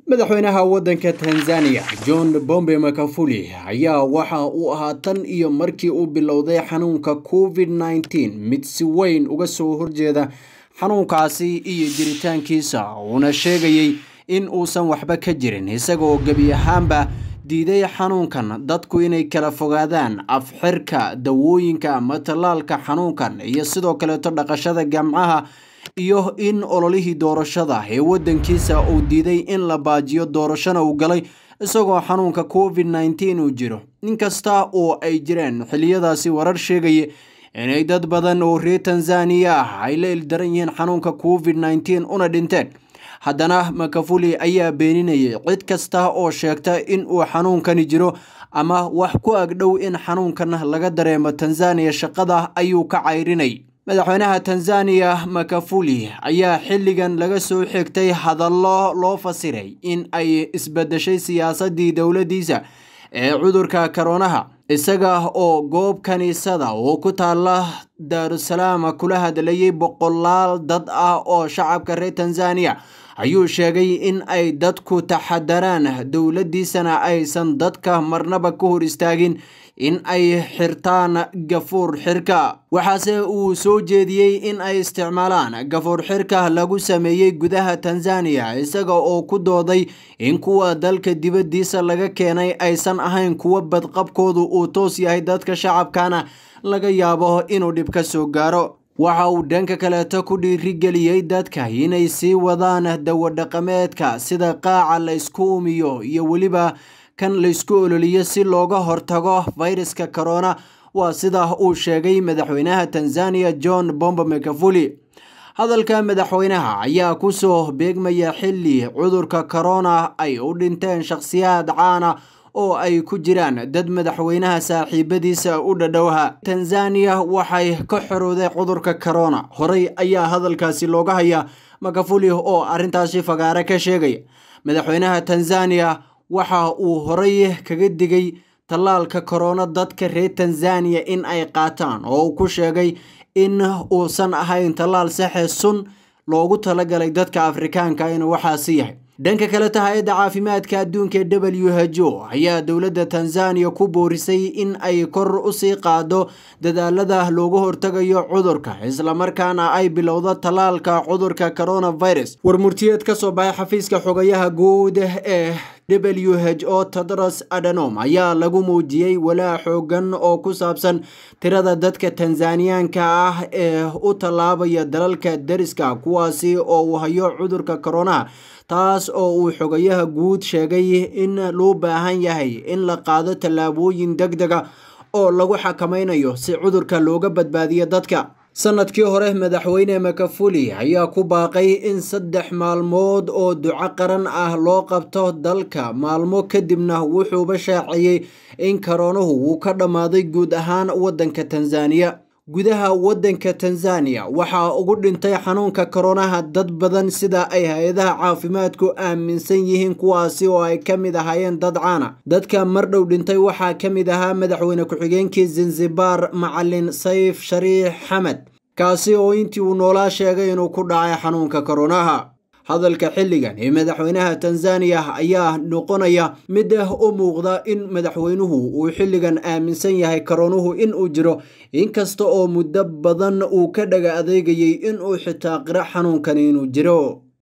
madaxweynaha waddanka tanzania john bombe makafuli ayaa waxa uu ahaa tan iyo markii uu bilowday xanuunka covid nneteen mid si weyn uga soo horjeeda xanuunkaasi iyo jiritaankiisa uuna sheegayey in uusan waxba ka jirin isagaoo gebi ahaanba diiday xanuunkan dadku inay kala fogaadaan afxirka dawooyinka ama tallaalka xanuunkan iyo sidoo kaleeto dhaqashada gamcaha iyo in ololihii doorashada ee waddankiisa uu diiday in la baajiyo doorashona uu galay isagoo xanuunka covid nneteen uu jiro inkasta oo ay jireen xiliyadaasi warar sheegaya inay dad badan oo reer tanzaniya ah ay la ildaran yihiin xanuunka covid nneteen una dhinteen haddana makafuli ayaa beeninayay cid kasta oo sheegta in uu xanuunkani jiro ama wax ku agdhow in xanuunkan laga dareemo tanzaniya shaqada ayuu ka cayrinay madaxweynaha tanzaniya makafuli ayaa xilligan laga soo xigtay hadallo loo fasiray in ay isbedeshay siyaasadii dowladdiisa ee cudurka koronaha isaga oo goob kaniisada oo ku taala daarusalaam kula hadlayay boqolaal dad ah oo shacabka reer tanzaniya ayuu sheegay in ay dadku taxadaraan dowladdiisana aysan dadka marnaba ka hor istaagin in ay xirtaan gafuur xirka waxaase uu soo jeediyey in ay isticmaalaan gafuur xirka lagu sameeyey gudaha tanzaniya isaga oo ku dooday in kuwa dalka dibaddiisa laga keenay aysan ahayn kuwa badqabkoodu uu toos yahay dadka shacabkana laga yaabo inuu dhib ka soo gaaro waxa uu dhanka kaleeto ku dhiirigeliyey dadka inay sii wadaan dawadhaqameedka sida qaaca la ysku umiyo iyo weliba kan laysku ololiyo si looga hortago fayraska corona waa sida uu sheegay madaxweynaha tanzaniya john bombe makafuli hadalka madaxweynaha ayaa kusoo beegmaya xilli cudurka corona ay u dhinteen shakhsiyaad caana oo ay ku jiraan dad madaxweynaha saaxiibadiisa u dhadhowha tanzaniya waxay ka xorowday cudurka corona horey ayaa hadalkaasi looga hayaa makafuli oo arrintaasi fagaare ka sheegaya madaxweynaha tanzaniya waxa uu horey kaga digay tallaalka korona dadka reer tanzaniya in ay qaataan oo uu ku sheegay in uusan ahayn tallaal saxe sun loogu talagalay dadka afrikaanka inuu waxaasi yahay dhanka kaleta hay-adda caafimaadka adduunka ee w h o ayaa dowladda tanzaniya ku boorisay in ay kor usii qaado dadaalada loogu hortagayo cudurka islamarkaana ay bilowdo tallaalka cudurka coronavirus war murtiyeed ka soo baxay xafiiska xogayaha guud ee w h o tedros adanom ayaa lagu muujiyey walaa xoogan oo ku saabsan tirada dadka tanzaniyaanka ah ee u tallaabaya dalalka deriska kuwaasi oo uu hayo cudurka koronaha taas oo uu xogayaha guud sheegay in loo baahan yahay in la qaado tallaabooyin deg dega oo lagu xakamaynayo si cudurka looga badbaadiyo dadka sanadkii hore madaxweyne makafuli ayaa ku baaqay in saddex maalmood oo duco qaran ah loo qabto dalka maalmo kadibna wuxuuba shaaciyey in koronuhu uu ka dhammaaday guud ahaan waddanka tanzaniya gudaha waddanka tanzaniya waxaa ugu dhintay xanuunka koronaha dad badan sida ay hay-adaha caafimaadku aaminsan yihiin kuwaasi oo ay ka mid ahaayeen dad caana dadka mar dhow dhintay waxaa ka mid ahaa madaxweyne ku-xigeenkii zanzibar macalin sayf shariix xamed kaasi oo intii uu noolaa sheegay inuu ku dhacay xanuunka koronaha hadalka xilligan ee madaxweynaha tanzaniya ayaa noqonaya mid u muuqda in madaxweynuhu uu xilligan aaminsan yahay koronuhu inuu jiro inkasta oo muddo badan uu ka dhaga adeegayay inuu xitaa qiro xanuunkan inuu jiro